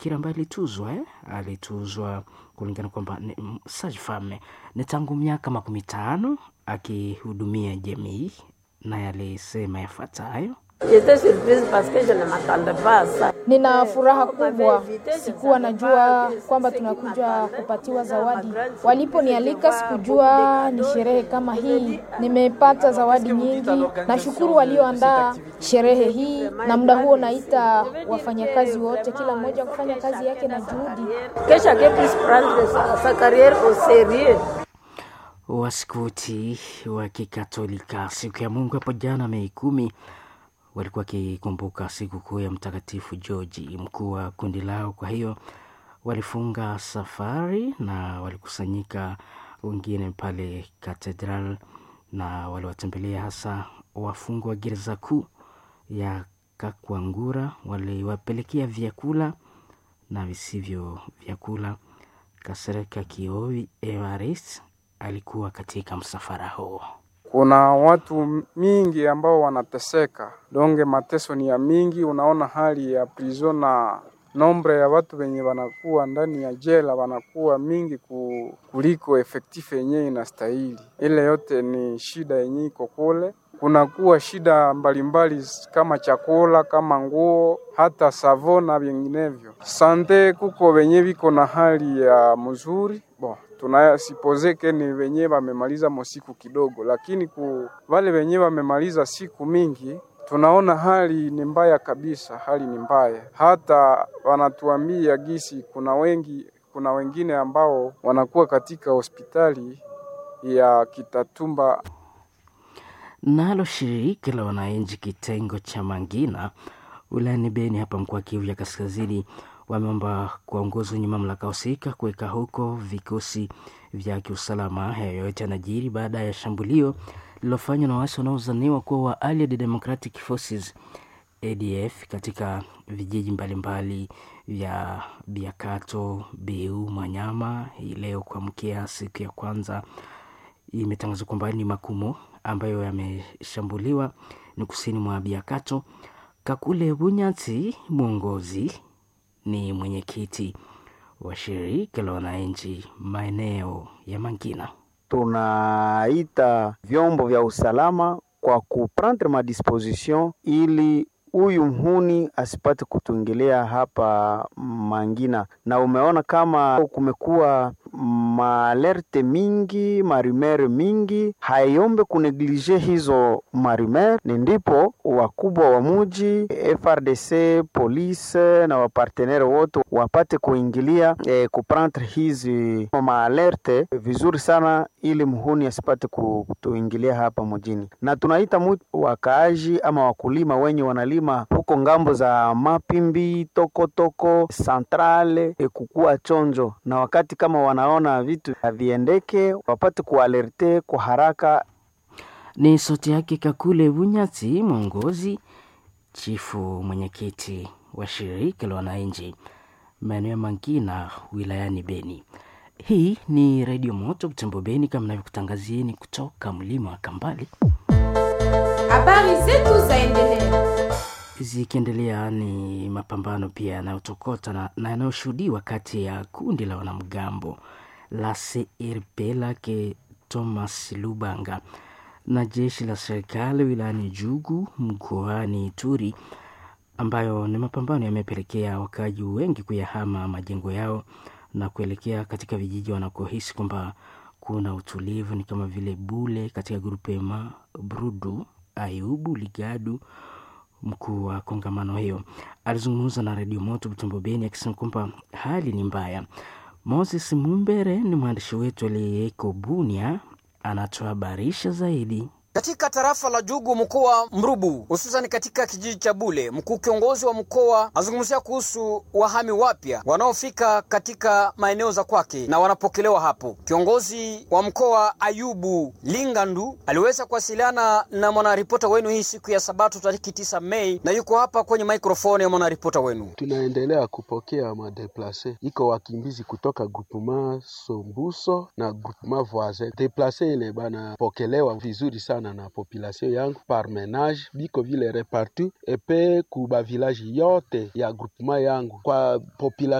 kile ambaye alituzwa eh? alituzwa kulingana kwamba ni mm, sage femme ni tangu miaka makumi tano akihudumia jamii naye alisema yafuatayo J'étais surprise parce que je ne m'attendais pas à ça. Nina furaha kubwa, sikuwa najua kwamba tunakuja kupatiwa zawadi. Waliponialika sikujua ni sherehe kama hii. Nimepata zawadi nyingi. Nashukuru walioandaa sherehe hii, na muda huo naita wafanyakazi wote, kila mmoja kufanya kazi yake na juhudi. Que chacun puisse prendre sa, sa carrière au sérieux. Waskuti wa Kikatolika siku ya Mungu hapo jana Mei kumi walikuwa wakikumbuka sikukuu ya Mtakatifu Georgi, mkuu wa kundi lao. Kwa hiyo walifunga safari na walikusanyika wengine pale katedral, na waliwatembelea hasa wafungwa wa gereza kuu ya Kakwangura. Waliwapelekea vyakula na visivyo vyakula. Kasereka Kioi Evarist alikuwa katika msafara huo. Kuna watu mingi ambao wanateseka, donge mateso ni ya mingi. Unaona hali ya prison na nombre ya watu wenye wanakuwa ndani ya jela wanakuwa mingi ku- kuliko efektifu yenyewe inastahili. Ile yote ni shida yenyewe iko kule. Kunakuwa shida mbalimbali kama chakula, kama nguo, hata savo na vinginevyo. Sante kuko wenye viko na hali ya mzuri bon tunasipozeke ni wenye wamemaliza mosiku kidogo, lakini ku wale wenye wamemaliza siku mingi tunaona hali ni mbaya kabisa, hali ni mbaya. Hata wanatuambia gisi kuna wengi, kuna wengine ambao wanakuwa katika hospitali ya Kitatumba Nalo shirika la wananchi kitengo cha Mangina wilayani Beni hapa mkoa wa Kivu ya Kaskazini wameomba kuwaongozi wenye mamlaka husika kuweka huko vikosi vya kiusalama. Hayo yote yanajiri baada ya shambulio lililofanywa na waasi wanaozaniwa kuwa wa Allied Democratic Forces ADF katika vijiji mbalimbali vya Biakato, Biu, Manyama hii leo kuamkia siku ya kwanza imetangazwa kwamba ni Makumo ambayo yameshambuliwa ni kusini mwa Biakato. Kakule Bunyati mwongozi ni mwenyekiti wa shirika la wananchi maeneo ya Mangina. tunaita vyombo vya usalama kwa kuprendre madisposition ili huyu mhuni asipate kutuingilia hapa Mangina, na umeona kama kumekuwa maalerte mingi marumere mingi, haiombe kuneglige hizo marumere. Ni ndipo wakubwa wa muji FRDC, police na wapartenere wote wapate kuingilia eh, kuprendre hizi maalerte vizuri sana, ili mhuni asipate kutuingilia hapa mjini, na tunaita mu wakaaji ama wakulima wenye wanalima huko ngambo za Mapimbi, Tokotoko, Centrale e, kukua chonjo, na wakati kama wanaona vitu haviendeke wapate kualerte kwa haraka. Ni sauti yake Kakule Bunyati, mwongozi chifu mwenyekiti wa shirika la wananchi maeneo ya Mangina wilayani Beni. Hii ni Redio Moto Butembo Beni, kama navyokutangazieni kutoka mlima wa Kambale. Habari zetu zaendelea. Zikiendelea ni mapambano pia yanayotokota na, na yanayoshuhudiwa kati ya kundi la wanamgambo la CRP lake Thomas Lubanga na jeshi la serikali wilayani Jugu mkoani Ituri, ambayo ni mapambano yamepelekea wakaaji wengi kuyahama majengo yao na kuelekea katika vijiji wanakohisi kwamba kuna utulivu, ni kama vile Bule katika grupema Brudu, Ayubu, Ligadu. Mkuu wa kongamano hiyo alizungumza na redio Moto Butembo Beni akisema kwamba hali ni mbaya. Moses Mumbere ni mwandishi wetu aliyeko Bunia, anatuhabarisha zaidi. Katika tarafa la Jugu mkoa Mrubu, hususan katika kijiji cha Bule, mkuu kiongozi wa mkoa azungumzia kuhusu wahami wapya wanaofika katika maeneo za kwake na wanapokelewa hapo. Kiongozi wa mkoa Ayubu Lingandu aliweza kuwasiliana na mwanaripota wenu hii siku ya Sabato tariki tisa Mei, na yuko hapa kwenye maikrofoni ya mwanaripota wenu. Tunaendelea kupokea madeplase, iko wakimbizi kutoka groupement Sombuso na groupement voisin. Deplase ile banapokelewa vizuri sana sana na population yangu par menage biko vile repartout epe ku ba village yote ya groupement yangu kwa population